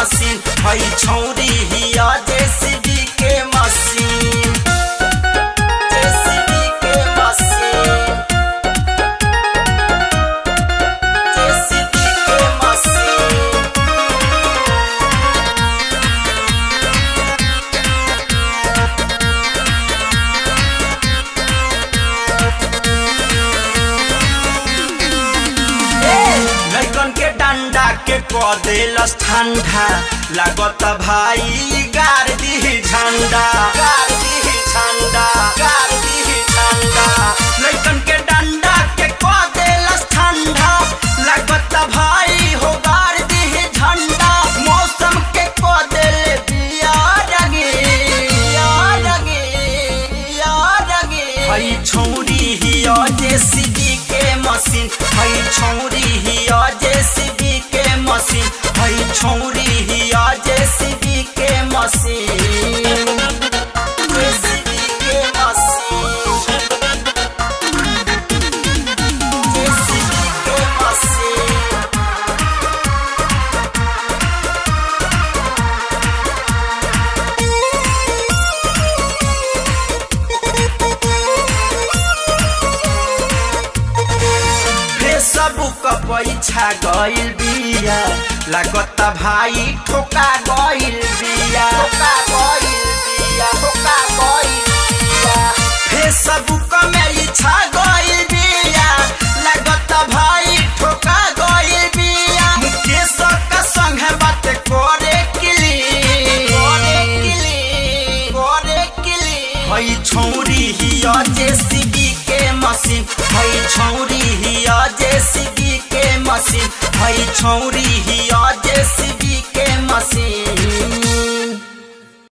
machine हई छौरी हिया जेसीबी के मशीन जेसीबी के मशीन जेसीबी के मशीन लैकन के डंडा के क देलस ठंडा लागत भाई गार दी झंडा गार दी झंडा गार दी झंडा लैकन के डंडा के क देलस ठंडा लागत भाई हो गार दी झंडा मौसम के क देले बिया रगे बिया रगे बिया रगे हई छौरी हिया जेसीबी के मशीन हई छौरी हिया जेसीबी के मशीन हई छौरी हिया जेसीबी के मशीन जेसीबी के मशीन जेसीबी के मशीन फेसबुक पैछा गइल बिया लागत भाई ठोका गइल बिया ठोका गइल बिया ठोका गइल बिया फेसबुक में इच्छा गइल बिया लागत भाई ठोका गइल बिया मुकेश का संग बात करे किली करे किली करे किली हई छौरी हिया जेसीबी के मशीन हई छौरी हिया जेसीबी के मशीन हई छौरी हिया जेसीबी के मशीन